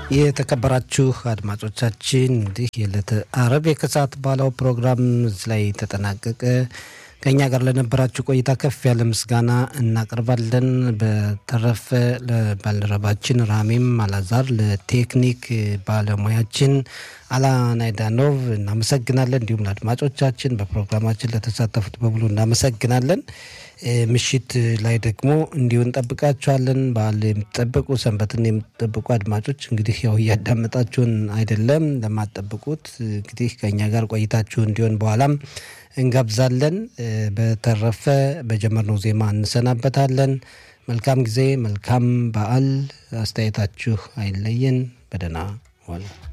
የተከበራችሁ አድማጮቻችን እንዲህ የዕለተ አረብ የከሰዓት ባለው ፕሮግራም ላይ ተጠናቀቀ። ከእኛ ጋር ለነበራችሁ ቆይታ ከፍ ያለ ምስጋና እናቀርባለን። በተረፈ ለባልደረባችን ራሜም አላዛር፣ ለቴክኒክ ባለሙያችን አላናይዳኖቭ እናመሰግናለን። እንዲሁም ለአድማጮቻችን በፕሮግራማችን ለተሳተፉት በሙሉ እናመሰግናለን። ምሽት ላይ ደግሞ እንዲሁ እንጠብቃችኋለን። በዓል የምትጠብቁ ሰንበትን የምትጠብቁ አድማጮች እንግዲህ ያው እያዳመጣችሁን አይደለም። ለማትጠብቁት እንግዲህ ከእኛ ጋር ቆይታችሁ እንዲሆን በኋላም እንጋብዛለን። በተረፈ በጀመርነው ዜማ እንሰናበታለን። መልካም ጊዜ፣ መልካም በዓል። አስተያየታችሁ አይለየን። በደህና ዋሉ።